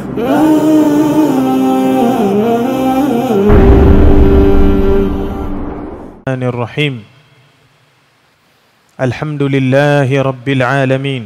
الرحمن الرحيم الحمد لله رب العالمين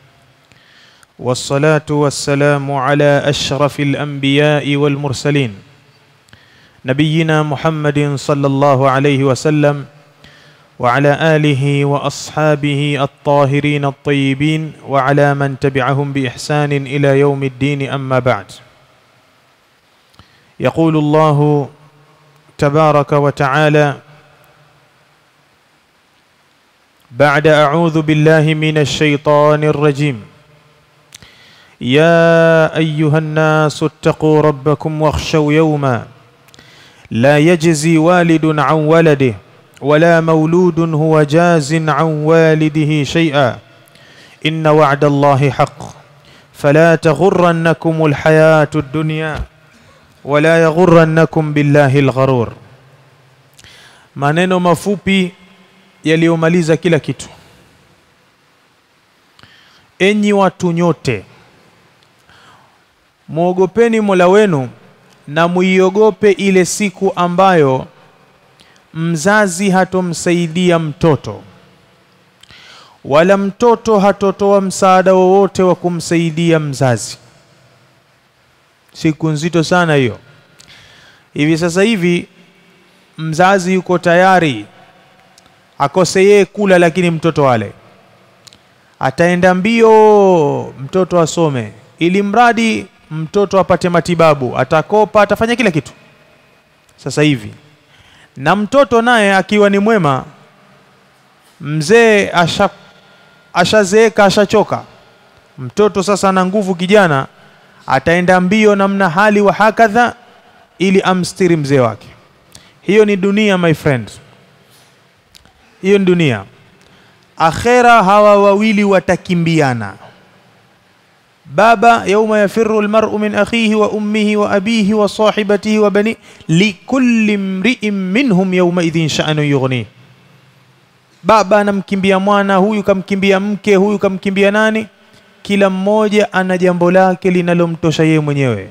والصلاة والسلام على أشرف الأنبياء والمرسلين نبينا محمد صلى الله عليه وسلم وعلى آله وأصحابه الطاهرين الطيبين وعلى من تبعهم بإحسان إلى يوم الدين أما بعد يقول الله تبارك وتعالى بعد أعوذ بالله من الشيطان الرجيم يا أيها الناس اتقوا ربكم واخشوا يوما لا يجزي والد عن ولده ولا مولود هو جاز عن والده شيئا إن وعد الله حق فلا تغرنكم الحياة الدنيا ولا يغرنكم billahi lgharur maneno mafupi yaliyomaliza kila kitu enyi watu nyote mwogopeni mola wenu na muiogope ile siku ambayo mzazi hatomsaidia mtoto wala mtoto hatotoa msaada wowote wa kumsaidia mzazi siku nzito sana hiyo hivi sasa hivi mzazi yuko tayari akose yeye kula lakini mtoto ale ataenda mbio mtoto asome ili mradi mtoto apate matibabu atakopa atafanya kila kitu sasa hivi na mtoto naye akiwa ni mwema mzee asha ashazeeka ashachoka mtoto sasa ana nguvu kijana ataenda mbio namna hali wa hakadha ili amstiri mzee wake hiyo ni dunia my friend hiyo ni dunia akhera hawa wawili watakimbiana baba yauma yafiru almar'u min akhihi wa ummihi wa abihi wa sahibatihi wa bani likulli mri'in minhum yawma idhin sha'nu yughni baba anamkimbia mwana huyu kamkimbia mke huyu kamkimbia nani kila mmoja ana jambo lake linalomtosha yeye mwenyewe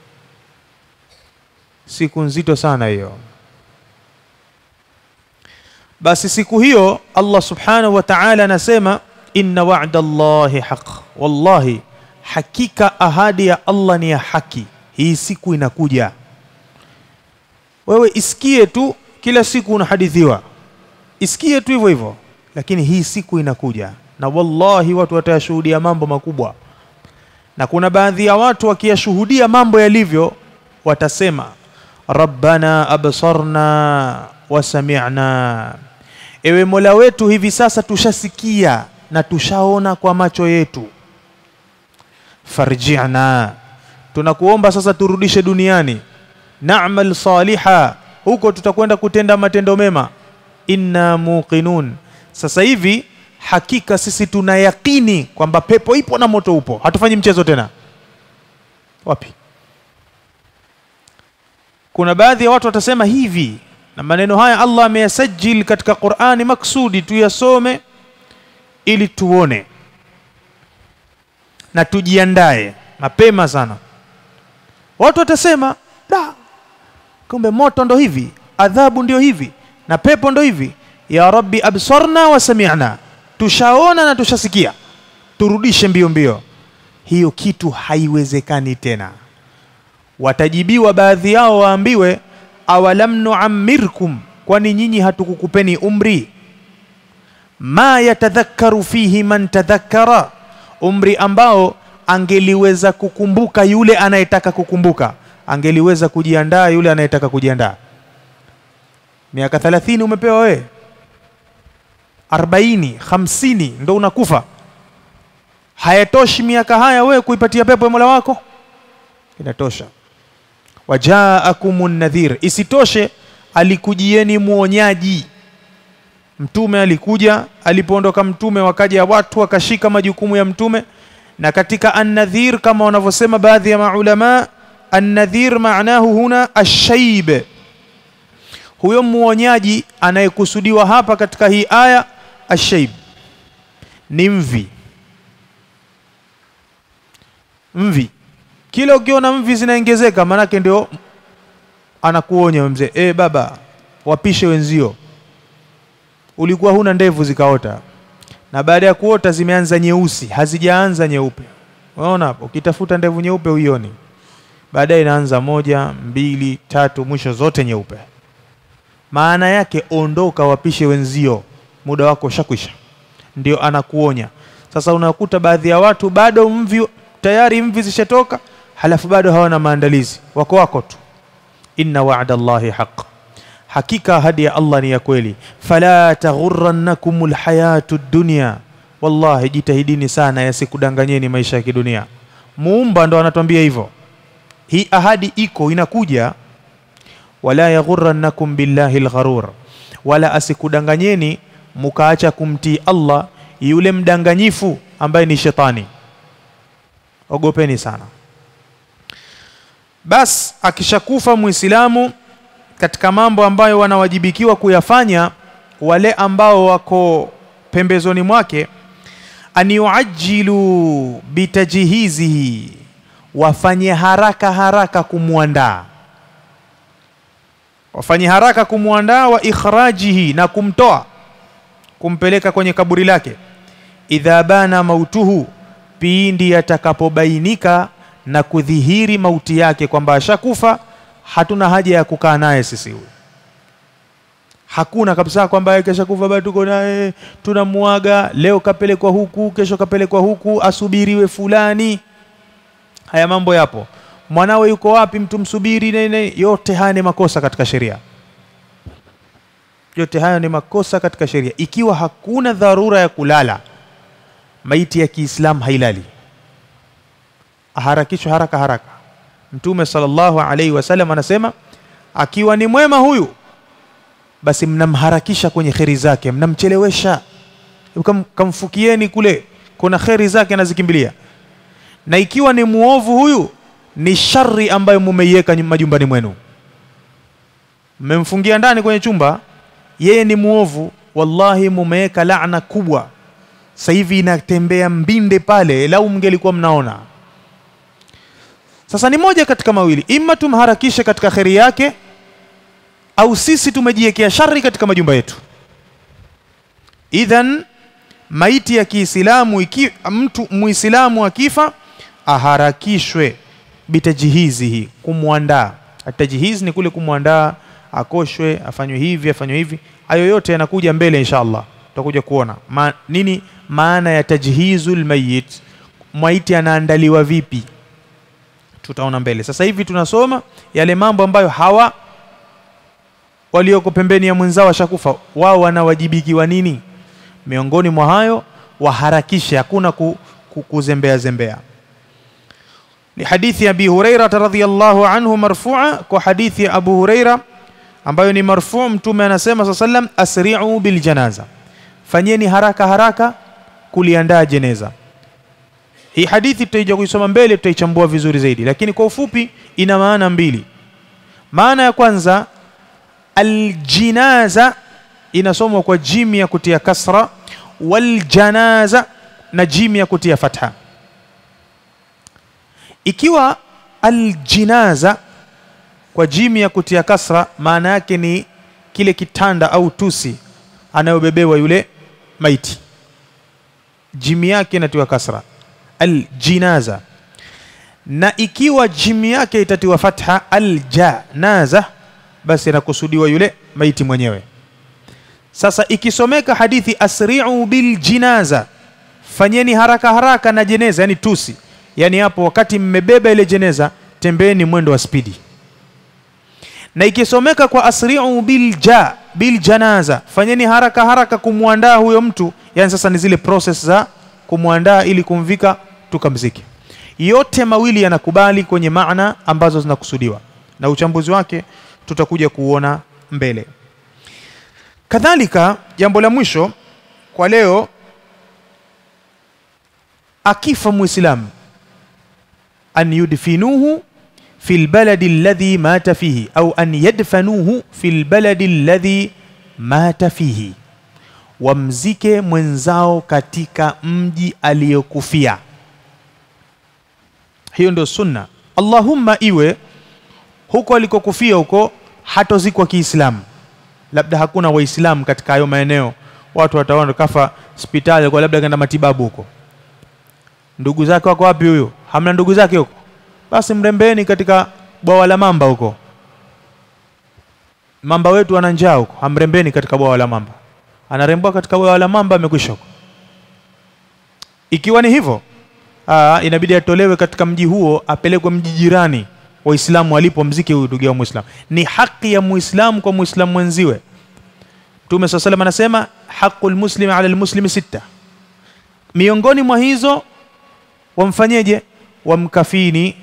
siku nzito sana hiyo basi siku hiyo Allah subhanahu wa ta'ala anasema inna wa'da Allahi haq wallahi hakika ahadi ya Allah ni ya haki hii siku inakuja wewe isikie tu kila siku unahadithiwa isikie tu hivyo hivyo lakini hii siku inakuja na wallahi watu watayashuhudia mambo makubwa na kuna baadhi ya watu wakiyashuhudia mambo yalivyo watasema rabbana absarna wasami'na ewe mola wetu hivi sasa tushasikia na tushaona kwa macho yetu farji'na tunakuomba sasa turudishe duniani na'mal saliha huko tutakwenda kutenda matendo mema inna muqinun sasa hivi hakika sisi tuna yakini kwamba pepo ipo na moto upo hatufanyi mchezo tena wapi kuna baadhi ya watu watasema hivi na maneno haya Allah ameyasajil katika Qur'ani maksudi tuyasome ili tuone na tujiandae mapema sana watu watasema da kumbe moto ndo hivi adhabu ndio hivi na pepo ndo hivi ya rabbi absarna wa sami'na tushaona na tushasikia turudishe mbio mbio hiyo kitu haiwezekani tena watajibiwa baadhi yao waambiwe awalam nuammirkum kwani nyinyi hatukukupeni umri ma yatadhakkaru fihi man tadhakkara umri ambao angeliweza kukumbuka yule anayetaka kukumbuka angeliweza kujiandaa yule anayetaka kujiandaa miaka 30 umepewa wewe 40 50 ndo unakufa hayatoshi miaka haya wewe kuipatia pepo ya Mola wako inatosha wajaakumun nadhir isitoshe alikujieni muonyaji mtume alikuja alipoondoka mtume wakaja watu wakashika majukumu ya mtume na katika an-nadhir kama wanavyosema baadhi ya maulama an-nadhir maanahu huna ash-shayb huyo muonyaji anayekusudiwa hapa katika hii aya ash-shayb ni mvi mvi kila ukiona mvi zinaongezeka maanake ndio anakuonya mzee e, baba wapishe wenzio ulikuwa huna ndevu zikaota na baada ya kuota zimeanza nyeusi hazijaanza nyeupe unaona hapo ukitafuta ndevu nyeupe uioni baadaye inaanza moja mbili tatu mwisho zote nyeupe maana yake ondoka wapishe wenzio muda wako ushakwisha ndio anakuonya sasa unakuta baadhi ya watu bado mvi tayari mvi zishatoka halafu bado hawana maandalizi wako wako tu inna wa'da Allahi haq hakika ahadi ya Allah ni ya kweli fala taghurrannakum alhayatu dunya wallahi jitahidini sana yasikudanganyeni maisha ya kidunia muumba ndo anatuambia hivyo hii ahadi iko inakuja wala yaghurrannakum billahi algharur wala asikudanganyeni mukaacha kumtii Allah yule mdanganyifu ambaye ni shetani ogopeni sana bas akishakufa muislamu katika mambo ambayo wanawajibikiwa kuyafanya wale ambao wako pembezoni mwake an yuajilu bitajhizihi wafanye haraka haraka kumwandaa wafanye haraka kumwandaa wa ikhrajihi na kumtoa kumpeleka kwenye kaburi lake idha bana mautuhu pindi yatakapobainika na kudhihiri mauti yake kwamba ashakufa hatuna haja ya kukaa naye sisi huyu hakuna kabisa kwamba kesha kufa bado tuko naye tunamuaga leo kapelekwa huku kesho kapelekwa huku asubiriwe fulani haya mambo yapo mwanawe yuko wapi mtu msubiri nene yote haya ni makosa katika sheria yote haya ni makosa katika sheria ikiwa hakuna dharura ya kulala maiti ya Kiislamu hailali aharakishwe haraka haraka mtume sallallahu alaihi wasallam anasema akiwa ni mwema huyu basi mnamharakisha kwenye kheri zake mnamchelewesha Kam, kamfukieni kule kuna kheri zake anazikimbilia na ikiwa ni muovu huyu ni shari ambayo mumeiweka majumbani mwenu mmemfungia ndani kwenye chumba yeye ni muovu wallahi mumeweka laana kubwa sasa hivi inatembea mbinde pale lau mngelikuwa mnaona sasa ni moja katika mawili ima tumharakishe katika kheri yake au sisi tumejiwekea shari katika majumba yetu idhan maiti ya Kiislamu iki mtu Muislamu akifa aharakishwe bitajhizihi kumwandaa atajhiz ni kule kumwandaa akoshwe afanywe hivi afanywe hivi hayo yote yanakuja mbele inshallah tutakuja kuona Ma, nini maana ya tajhizul mayit maiti anaandaliwa vipi tutaona mbele sasa hivi tunasoma yale mambo ambayo hawa walioko pembeni ya mwenzao washakufa wao wanawajibikiwa nini miongoni mwa hayo waharakishe hakuna ku, ku, kuzembea zembea ni hadithi ya Abi Huraira radhiyallahu anhu marfu'a kwa hadithi ya Abu Huraira ambayo ni marfu' mtume anasema sa sallam asri'u bil janaza fanyeni haraka haraka kuliandaa jeneza hii hadithi tutaija kuisoma mbele tutaichambua vizuri zaidi lakini kwa ufupi ina maana mbili maana ya kwanza aljinaza inasomwa kwa jimi ya kutia kasra waljanaza na jimi ya kutia fatha ikiwa aljinaza kwa jimi ya kutia kasra maana yake ni kile kitanda au tusi anayobebewa yule maiti jimi yake inatiwa kasra aljinaza na ikiwa jimi yake itatiwa fatha aljanaza basi inakusudiwa yule maiti mwenyewe sasa ikisomeka hadithi asri'u bil jinaza fanyeni haraka haraka na jeneza yani tusi yani hapo wakati mmebeba ile jeneza tembeeni mwendo wa spidi na ikisomeka kwa asri'u bil ja bil janaza fanyeni haraka haraka kumwandaa huyo mtu yani sasa ni zile process za kumwandaa ili kumvika tukamzike yote mawili yanakubali kwenye maana ambazo zinakusudiwa na uchambuzi wake tutakuja kuona mbele kadhalika jambo la mwisho kwa leo akifa muislamu an yudfinuhu fi lbaladi alladhi mata fihi au an yadfanuhu fi lbaladi alladhi mata fihi wamzike mwenzao katika mji aliyokufia hiyo ndio sunna allahumma iwe huko alikokufia huko hatozikwa kiislamu labda hakuna waislamu katika hayo maeneo watu wataona kafa hospitali kwa labda kaenda matibabu huko ndugu zake wako wapi huyo hamna ndugu zake huko basi mrembeni katika bwawa la mamba huko mamba wetu ana njaa huko hamrembeni katika bwawa la mamba anarembwa katika bwawa la mamba amekwisha huko ikiwa ni hivyo aa, inabidi atolewe katika mji huo apelekwe mji jirani waislamu walipo mziki huyu ndugu yao muislamu ni haki ya muislamu kwa muislamu mwenziwe mtume saa salam anasema haqu lmuslimi ala lmuslimi sita miongoni mwa hizo wamfanyeje wamkafini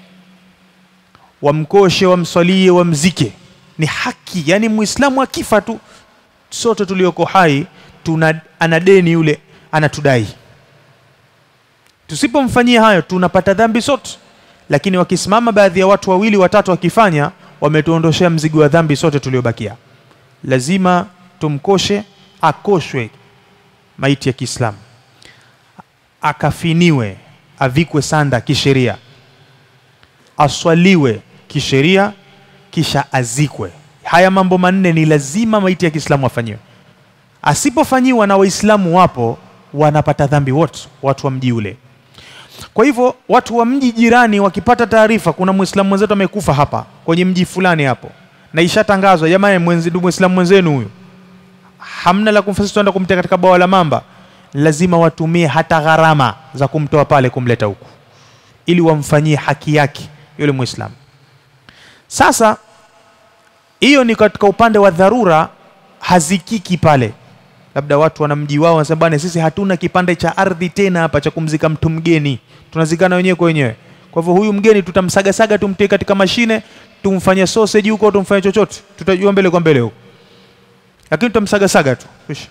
wamkoshe wamswalie wamzike ni haki yani muislamu akifa tu sote tulioko hai tuna ana deni yule anatudai tusipomfanyia hayo tunapata dhambi sote lakini wakisimama baadhi ya watu wawili watatu wakifanya wametuondoshea mzigo wa dhambi sote tuliobakia lazima tumkoshe akoshwe maiti ya kiislamu akafiniwe avikwe sanda kisheria aswaliwe kisheria kisha azikwe haya mambo manne ni lazima maiti ya kiislamu afanyiwe asipofanyiwa na waislamu wapo wanapata dhambi wote watu wa mji ule kwa hivyo watu wa mji jirani wakipata taarifa kuna muislamu mwenzetu amekufa hapa kwenye mji fulani hapo na ishatangazwa jamani mwenzi ndugu muislamu mwenzenu huyu hamna la kumfanya tuenda kumtia katika bwawa la mamba lazima watumie hata gharama za kumtoa pale kumleta huku ili wamfanyie haki yake yule muislamu sasa hiyo ni katika upande wa dharura hazikiki pale labda watu wana mji wao wanasema bwana sisi hatuna kipande cha ardhi tena hapa cha kumzika mtu mgeni tunazikana wenyewe kwa wenyewe kwa hivyo huyu mgeni tutamsagasaga tumtie katika mashine tumfanye sausage huko tumfanye chochote tutajua mbele kwa mbele huko lakini tutamsagasaga tu Ish.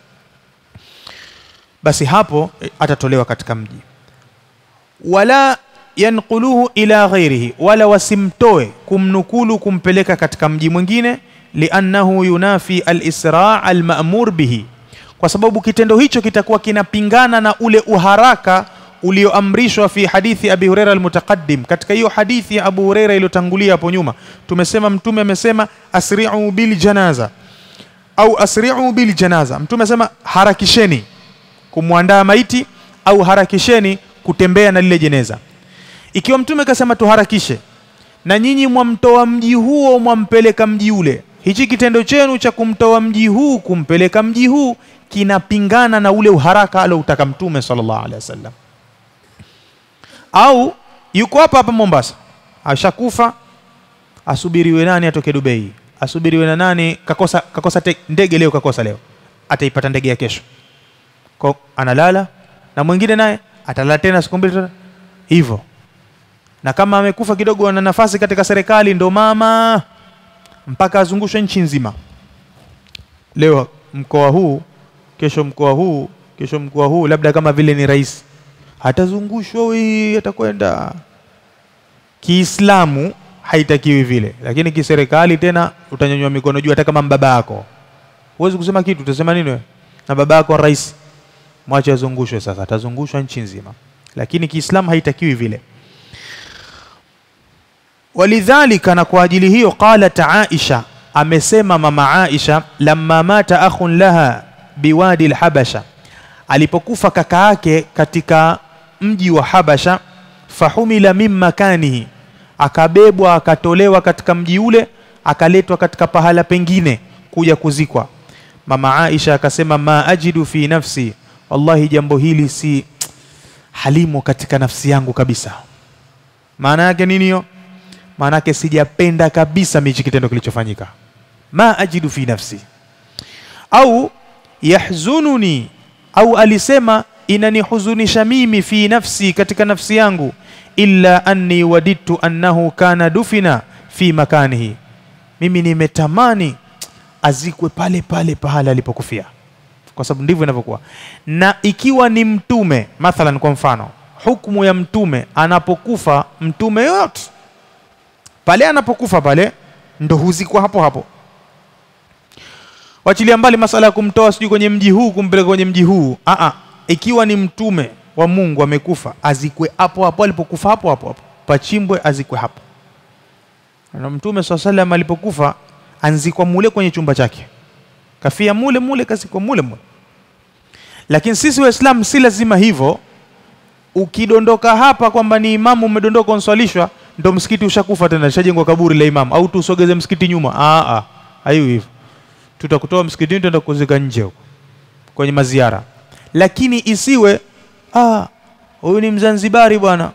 basi hapo eh, atatolewa katika mji wala yanquluhu ila ghairihi wala wasimtoe kumnukulu kumpeleka katika mji mwingine liannahu yunafi alisra almamur bihi kwa sababu kitendo hicho kitakuwa kinapingana na ule uharaka ulioamrishwa fi hadithi abi hureira almutaqaddim katika hiyo hadithi ya abu hureira iliyotangulia hapo nyuma tumesema mtume amesema asri'u bil janaza au asri'u bil janaza mtume amesema harakisheni kumwandaa maiti au harakisheni kutembea na lile jeneza ikiwa mtume kasema tuharakishe na nyinyi mwamtoa mji huo mwampeleka mji ule hichi kitendo chenu cha kumtoa mji huu kumpeleka mji huu kinapingana na ule uharaka aloutaka mtume sallallahu alaihi wasallam au yuko hapa hapa Mombasa ashakufa asubiriwe nani atoke Dubai asubiriwe na nani kakosa kakosa te, ndege leo kakosa leo ataipata ndege ya kesho kwa analala na mwingine naye atalala tena siku mbili tena hivyo na kama amekufa kidogo ana nafasi katika serikali ndo mama mpaka azungushwe nchi nzima leo mkoa huu kesho mkoa huu kesho mkoa huu labda kama vile ni rais atazungushwa wi atakwenda kiislamu haitakiwi vile lakini kiserikali tena utanyanyua mikono juu hata kama mbaba yako huwezi kusema kitu utasema nini wewe na baba yako rais mwache azungushwe sasa atazungushwa nchi nzima lakini kiislamu haitakiwi vile walidhalika na kwa ajili hiyo qalat aisha amesema mama aisha lamma mata akhun laha biwadi lhabasha alipokufa kaka yake katika mji wa habasha fahumila min makanihi akabebwa akatolewa katika mji ule akaletwa katika pahala pengine kuja kuzikwa mama aisha akasema ma ajidu fi nafsi wallahi jambo hili si halimo katika nafsi yangu kabisa maana yake nini hiyo maana yake sijapenda kabisa michi kitendo kilichofanyika ma ajidu fi nafsi au yahzununi au alisema inanihuzunisha mimi fi nafsi katika nafsi yangu illa anni wadidtu annahu kana dufina fi makanihi mimi nimetamani azikwe pale pale pahala alipokufia kwa sababu ndivyo inavyokuwa na ikiwa ni mtume mathalan kwa mfano hukumu ya mtume anapokufa mtume yoyote pale anapokufa pale ndo huzikwa hapo hapo wachilia mbali masala ya kumtoa sijui kwenye mji huu kumpeleka kwenye mji huu Aa, ikiwa ni mtume wa mungu amekufa azikwe hapo hapo alipokufa hapo hapo hapo pachimbwe azikwe hapo na mtume saa salam alipokufa anzikwa mule kwenye chumba chake kafia mule mule kazikwa mule mule lakini sisi waislamu si lazima hivyo ukidondoka hapa kwamba ni imamu umedondoka unswalishwa ndo msikiti ushakufa tena shajengwa kaburi la imamu au tusogeze msikiti nyuma ah ah hayo hivyo tutakutoa msikitini tutaenda kuzika nje huko kwenye maziara lakini isiwe ah huyu ni mzanzibari bwana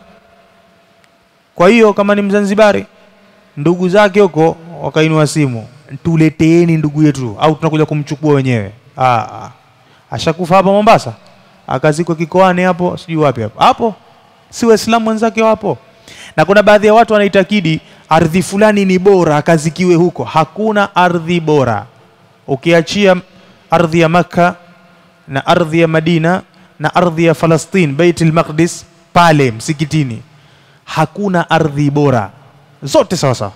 kwa hiyo kama ni mzanzibari ndugu zake huko wakainua simu tuleteeni ndugu yetu au tunakuja kumchukua wenyewe ah, ah. ashakufa hapa Mombasa akazikwa kikoani hapo sijui wapi hapo hapo si waislamu wenzake wapo na kuna baadhi ya watu wanaitakidi ardhi fulani ni bora akazikiwe huko hakuna ardhi bora ukiachia ardhi ya makka na ardhi ya madina na ardhi ya falastin baitul maqdis pale msikitini hakuna ardhi bora zote sawa sawa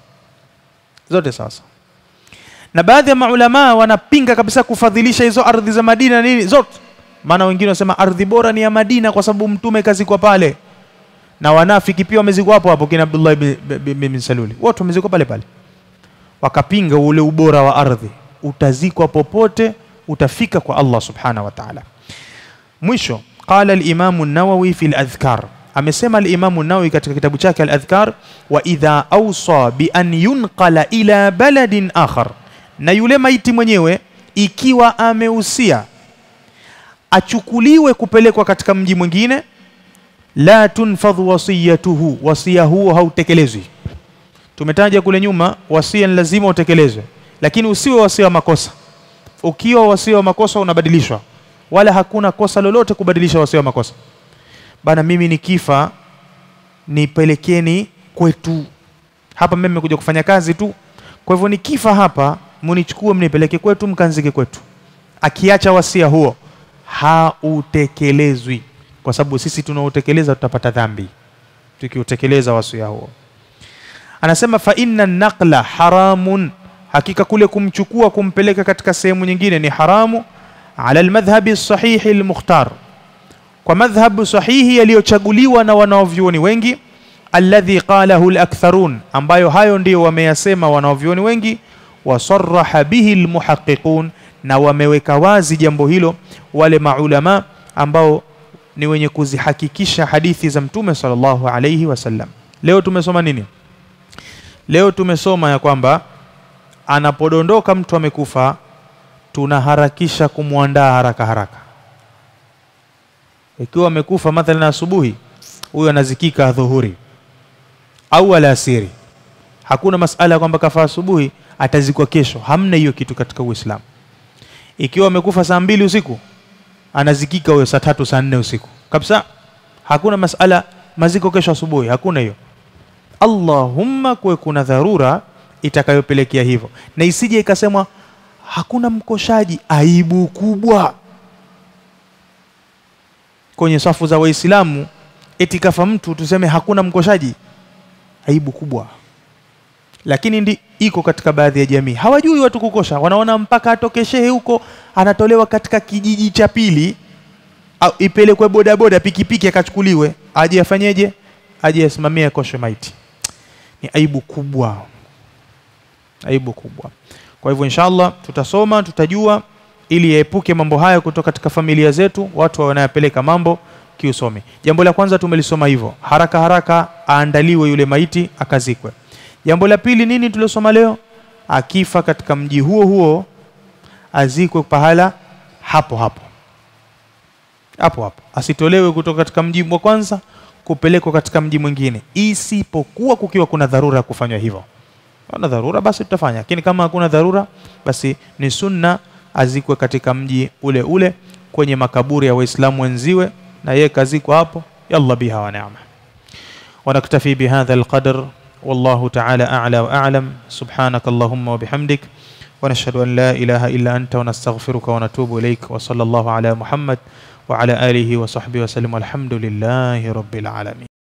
zote sawa sawa na baadhi ya maulamaa wanapinga kabisa kufadhilisha hizo ardhi za madina nini zote maana wengine wanasema ardhi bora ni ya madina kwa sababu mtume kazikwa pale na wanafiki pia wamezikwa hapo hapo kina abdullah bin, bin, bin saluli wote wamezikwa pale pale wakapinga ule ubora wa ardhi utazikwa popote utafika kwa allah subhanahu wa taala mwisho qala alimamu nawawi fi ladhkar amesema alimamu nawawi katika kitabu chake aladhkar wa idha ausa bi an yunqala ila baladin akhar na yule maiti mwenyewe ikiwa amehusia achukuliwe kupelekwa katika mji mwingine la tunfadhu wasiyatuhu wasia huo hautekelezwi tumetaja kule nyuma wasia ni lazima utekelezwe lakini usiwe wasia wa makosa ukiwa wasia wa makosa unabadilishwa wala hakuna kosa lolote kubadilisha wasia wa makosa bana mimi nikifa nipelekeni kwetu hapa mimi nimekuja kufanya kazi tu kwa hivyo nikifa hapa munichukue mnipeleke kwetu mkanzike kwetu akiacha wasia huo hautekelezwi kwa sababu sisi tunaotekeleza tutapata dhambi tukiutekeleza wasia huo anasema fa inna naqla haramun hakika kule kumchukua kumpeleka katika sehemu nyingine ni haramu ala almadhhabi sahihi almukhtar kwa madhhabu sahihi yaliyochaguliwa na wanaovyuoni wengi alladhi qalahu alaktharun ambayo hayo ndiyo wameyasema wanaovyuoni wengi wasaraha bihi almuhaqiqun na wameweka wazi jambo hilo wale maulama ambao ni wenye kuzihakikisha hadithi za mtume sallallahu alayhi wasallam leo tumesoma nini leo tumesoma ya kwamba anapodondoka mtu amekufa tunaharakisha kumwandaa haraka haraka ikiwa amekufa mathalan asubuhi huyo anazikika dhuhuri au alasiri hakuna masala ya kwamba kafa asubuhi atazikwa kesho hamna hiyo kitu katika uislamu ikiwa amekufa saa mbili usiku anazikika huyo saa tatu saa nne usiku kabisa hakuna masala maziko kesho asubuhi hakuna hiyo allahumma kuwe kuna dharura itakayopelekea hivyo na isije ikasemwa hakuna mkoshaji aibu kubwa kwenye safu za waislamu eti kafa mtu tuseme hakuna mkoshaji aibu kubwa lakini ndi iko katika baadhi ya jamii hawajui watu kukosha wanaona mpaka atoke shehe huko anatolewa katika kijiji cha pili au ipelekwe bodaboda pikipiki akachukuliwe aje afanyeje aje asimamie akoshe maiti ni aibu kubwa aibu kubwa kwa hivyo inshallah tutasoma tutajua ili yaepuke mambo haya kutoka katika familia zetu watu wanayapeleka mambo kiusomi jambo la kwanza tumelisoma hivyo haraka haraka aandaliwe yule maiti akazikwe jambo la pili nini tuliosoma leo akifa katika mji huo huo azikwe pahala hapo hapo hapo hapo asitolewe kutoka katika mji wa kwanza kupelekwa katika mji mwingine isipokuwa kukiwa kuna dharura ya kufanywa hivyo kuna dharura basi tutafanya lakini kama hakuna dharura basi ni sunna azikwe katika mji ule ule kwenye makaburi ya waislamu wenziwe na yeye kazikwa hapo yalla biha wa ni'ma ونكتفي بهذا القدر والله تعالى أعلى وأعلم سبحانك اللهم وبحمدك ونشهد أن لا إله إلا أنت ونستغفرك ونتوب إليك وصلى الله على محمد وعلى آله وصحبه وسلم والحمد لله رب العالمين